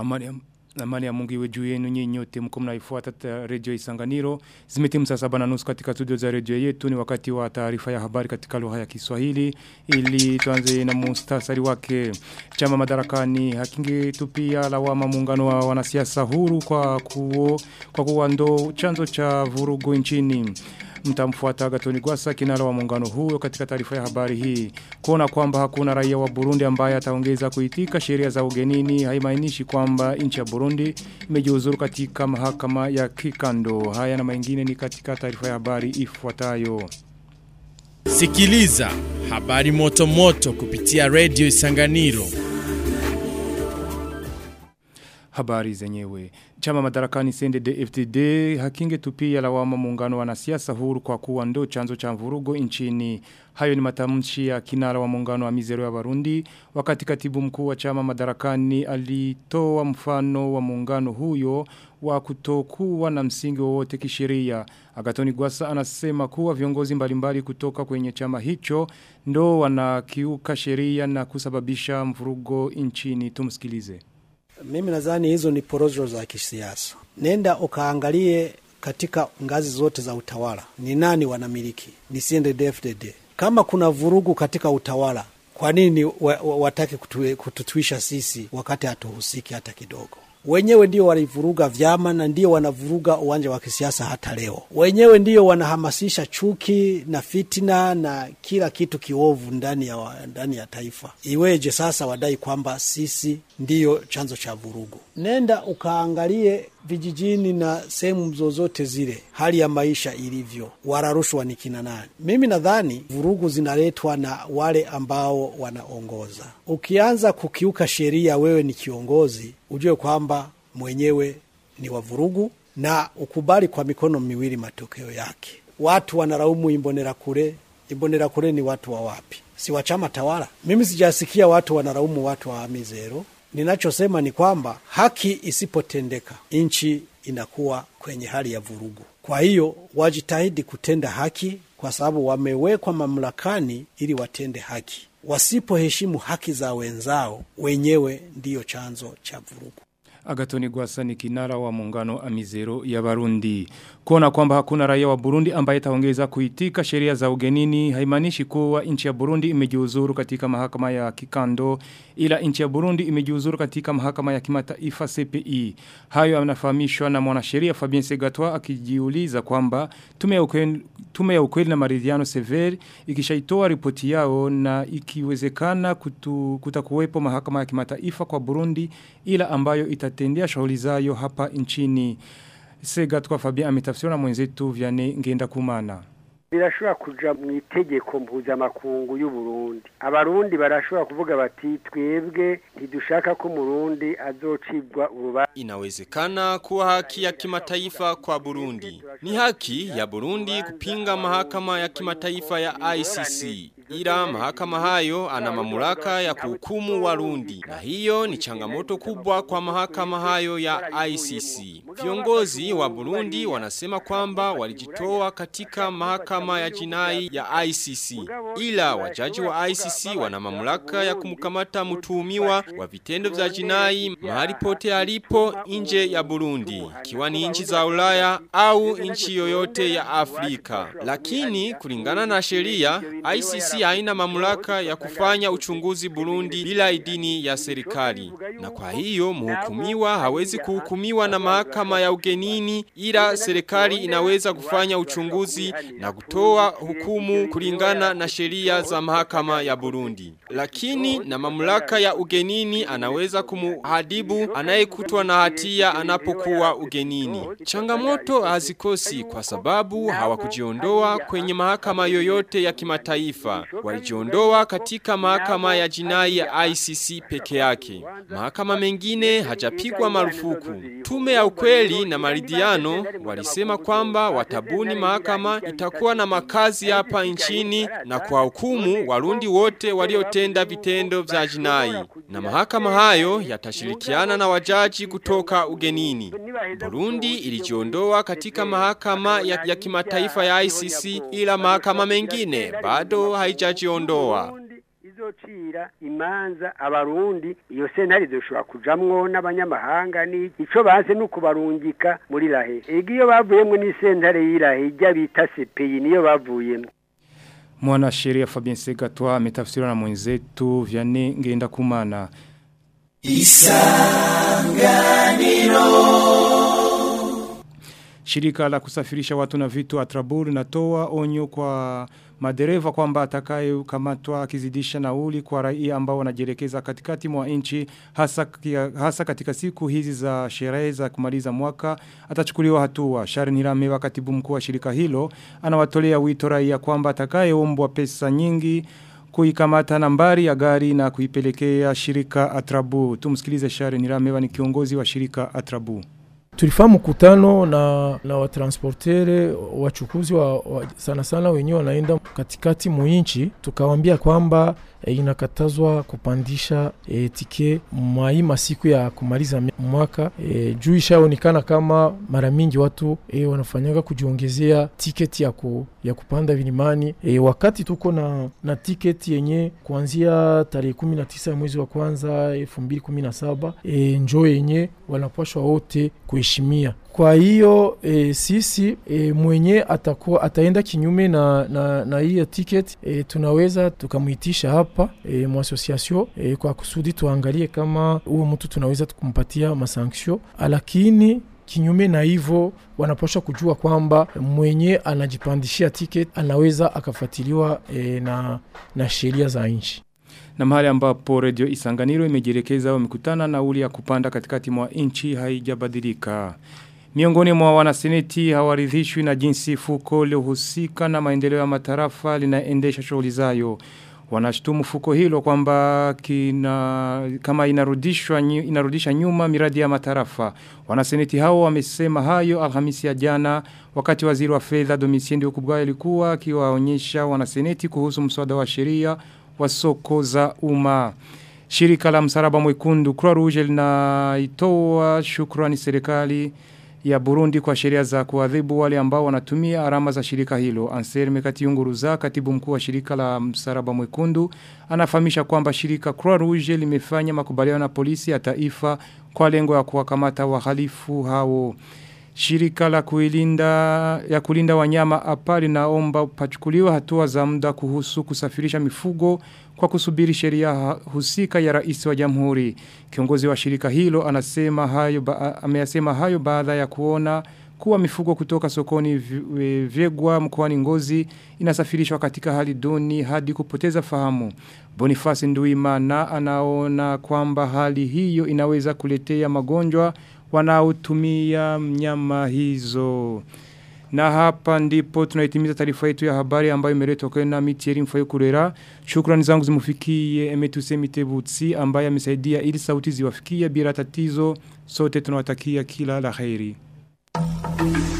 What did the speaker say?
Amani ya, amani ya mungu iwe juu yenu nyinyi nyote mko mnaifuata redio Isanganiro. Zimetimu saa saba na nusu katika studio za redio yetu ni wakati wa taarifa ya habari katika lugha ya Kiswahili ili tuanze na mustasari wake. Chama madarakani hakingetupia lawama muungano wa wanasiasa huru kwa kuo, kwa kuwa ndo chanzo cha vurugu nchini mtamfuata Gatoni Gwasa kinara wa muungano huo katika taarifa ya habari hii. Kuona kwamba hakuna raia wa Burundi ambaye ataongeza kuitika sheria za ugenini haimaanishi kwamba nchi ya Burundi imejiuzuru katika mahakama ya kikando. Haya na mengine ni katika taarifa ya habari ifuatayo. Sikiliza habari moto moto kupitia Radio Isanganiro. Habari zenyewe. Chama madarakani CNDD FDD hakinge tupia lawama muungano wanasiasa huru kwa kuwa ndo chanzo cha mvurugo nchini. Hayo ni matamshi ya kinara wa muungano wa mizero ya Barundi wakati katibu mkuu wa chama madarakani alitoa mfano wa muungano huyo wa kutokuwa na msingi wowote kisheria. Agatoni Gwasa anasema kuwa viongozi mbalimbali kutoka kwenye chama hicho ndo wanakiuka sheria na kusababisha mvurugo nchini. Tumsikilize. Mimi nadhani hizo ni porojo za kisiasa. Nenda ukaangalie katika ngazi zote za utawala, ni nani wanamiliki? Ni CNDD-FDD. Kama kuna vurugu katika utawala, kwa nini wa, wa, watake kututuisha sisi wakati hatuhusiki hata kidogo? Wenyewe ndio walivuruga vyama na ndio wanavuruga uwanja wa kisiasa hata leo. Wenyewe ndio wanahamasisha chuki na fitina na kila kitu kiovu ndani ya, ndani ya taifa. Iweje sasa wadai kwamba sisi ndiyo chanzo cha vurugu? Nenda ukaangalie vijijini na sehemu zozote zile, hali ya maisha ilivyo, wala rushwa ni kina nani? Mimi nadhani vurugu zinaletwa na wale ambao wanaongoza. Ukianza kukiuka sheria, wewe ni kiongozi, ujue kwamba mwenyewe ni wa vurugu, na ukubali kwa mikono miwili matokeo yake. Watu wanalaumu Imbonerakure. Imbonerakure ni watu wa wapi? Si wa chama tawala? Mimi sijasikia watu wanalaumu watu wa Amizero. Ninachosema ni kwamba haki isipotendeka, nchi inakuwa kwenye hali ya vurugu. Kwa hiyo wajitahidi kutenda haki, kwa sababu wamewekwa mamlakani ili watende haki. Wasipoheshimu haki za wenzao, wenyewe ndiyo chanzo cha vurugu. Agatoni Gwasa ni kinara wa muungano Amizero ya Barundi. Kuona kwamba hakuna raia wa Burundi ambaye taongeza kuitika sheria za ugenini haimanishi kuwa nchi ya Burundi imejiuzuru katika mahakama ya kikando ila nchi ya Burundi imejiuzuru katika mahakama ya kimataifa CPI. Hayo yanafahamishwa na mwanasheria Fabien Segatwa akijiuliza kwamba tume ya ukweli, tume ya ukweli na maridhiano severi ikishaitoa ripoti yao na ikiwezekana kutu, kutakuwepo mahakama ya kimataifa kwa Burundi ila ambayo itatendea shughuli zayo hapa nchini. Segatwa Fabien ametafsiriwa na mwenzetu Vianney Ngenda Kumana. birashobora kuja mu itegeko mpuzamakungu y'u Burundi abarundi barashobora kuvuga bati twebwe ntidushaka ko murundi azocibwa urubanza Inawezekana kuwa haki ya kimataifa kwa Burundi. Ni haki ya Burundi kupinga mahakama ya kimataifa ya ICC. Ila mahakama hayo ana mamlaka ya kuhukumu Warundi. Na hiyo ni changamoto kubwa kwa mahakama hayo ya ICC. Viongozi wa Burundi wanasema kwamba walijitoa katika mahakama ya jinai ya ICC. Ila wajaji wa ICC wana mamlaka ya kumkamata mtuhumiwa wa vitendo vya jinai mahali pote alipo nje ya Burundi, ikiwa ni nchi za Ulaya au nchi yoyote ya Afrika. Lakini kulingana na sheria, ICC haina mamlaka ya kufanya uchunguzi Burundi bila idini ya serikali. Na kwa hiyo mhukumiwa hawezi kuhukumiwa na mahakama ya ugenini ila serikali inaweza kufanya uchunguzi na kutoa hukumu kulingana na sheria za mahakama ya Burundi. Lakini na mamlaka ya ugenini anaweza kumuhadibu anayekutwa na hatia anapokuwa ugenini. Changamoto hazikosi kwa sababu hawakujiondoa kwenye mahakama yoyote ya kimataifa. Walijiondoa katika mahakama ya jinai ya ICC peke yake. Mahakama mengine hajapigwa marufuku. Tume ya ukweli na maridhiano walisema kwamba watabuni mahakama itakuwa na makazi hapa nchini na kwa hukumu warundi wote waliotenda vitendo vya jinai. Na mahakama hayo yatashirikiana na wajaji kutoka ugenini. Burundi ilijiondoa katika mahakama ya, ya kimataifa ya ICC ila mahakama mengine bado haijajiondoa. gucira imanza abarundi iyo sentare izoshobora kujamwo n'abanyamahanga ni ico baze no kubarungika muri rahe ega iyo bavuyemwo n'isentare y'irahe ijya bita CPI niyo bavuyemwo Mwanasheria Fabien Segatwa ametafsiriwa na mwenzetu Vianney Ngenda Kumana. Shirika la kusafirisha watu na vitu Atrabur natoa onyo kwa madereva kwamba atakaye kamatwa akizidisha nauli kwa raia ambao wanajielekeza katikati mwa nchi hasa, kia- hasa katika siku hizi za sherehe za kumaliza mwaka atachukuliwa hatua. Sharon Hiramewa katibu mkuu wa shirika hilo anawatolea wito raia kwamba atakayeombwa pesa nyingi kuikamata nambari ya gari na kuipelekea shirika Atrabu. Tumsikilize Sharon Hiramewa ni kiongozi wa shirika Atrabu. tulifanya mkutano na, na watransportere wachukuzi wa, wa, sana sana wenyewe wanaenda katikati muinchi, tukawambia kwamba e, inakatazwa kupandisha e, tike mwai masiku ya kumaliza mi- mwaka e, juu ishaonekana kama mara mingi watu e, wanafanyaga kujiongezea tiketi ya, ku, ya kupanda vilimani e, wakati tuko na, na tiketi yenye kuanzia tarehe 19 ya mwezi wa kwanza 2017 e, njo yenye wanapashwa wote kuheshimia. Kwa hiyo e, sisi e, mwenye atakuwa ataenda kinyume na, na, na hiyo ticket e, tunaweza tukamwitisha hapa e, mwasosiasio e, kwa kusudi tuangalie kama huyo mtu tunaweza kumpatia masanksio, lakini kinyume na hivyo wanapaswa kujua kwamba mwenye anajipandishia ticket anaweza akafuatiliwa e, na, na sheria za nchi. Na mahali ambapo redio Isanganiro imejielekeza wamekutana nauli ya kupanda katikati mwa nchi haijabadilika. Miongoni mwa wanaseneti hawaridhishwi na jinsi fuko lohusika na maendeleo ya matarafa linaendesha shughuli zayo. Wanashtumu fuko hilo kwamba kina kama inarudishwa nyu- inarudisha nyuma miradi ya matarafa. Wanaseneti hao wamesema hayo Alhamisi ya jana wakati waziri wa fedha Domitien Ndikubwayo alikuwa akiwaonyesha wanaseneti kuhusu mswada wa sheria wa soko za umma. Shirika la msalaba mwekundu Croix Rouge linaitoa shukrani serikali ya Burundi kwa sheria za kuadhibu wale ambao wanatumia alama za shirika hilo. Anselme Katiyunguruza, katibu mkuu wa shirika la msalaba mwekundu, anafahamisha kwamba shirika Croix Rouge limefanya makubaliano na polisi ya taifa kwa lengo ya kuwakamata wahalifu hao. Shirika la kuilinda ya kulinda wanyama hapa linaomba pachukuliwa hatua za muda kuhusu kusafirisha mifugo kwa kusubiri sheria ha- husika ya rais wa jamhuri. Kiongozi wa shirika hilo anasema hayo ba, ameyasema hayo baada ya kuona kuwa mifugo kutoka sokoni vi- e, vyegwa mkoani Ngozi inasafirishwa katika hali duni hadi kupoteza fahamu. Boniface Nduimana anaona kwamba hali hiyo inaweza kuletea magonjwa wanaotumia nyama hizo. Na hapa ndipo tunaitimiza taarifa yetu ya habari ambayo imeletwa kwenu na Mitieri Mfayo Kurera. Shukrani zangu zimufikie Emetuse Mitebutsi ambaye amesaidia ili sauti ziwafikie bila tatizo. Sote tunawatakia kila la kheri.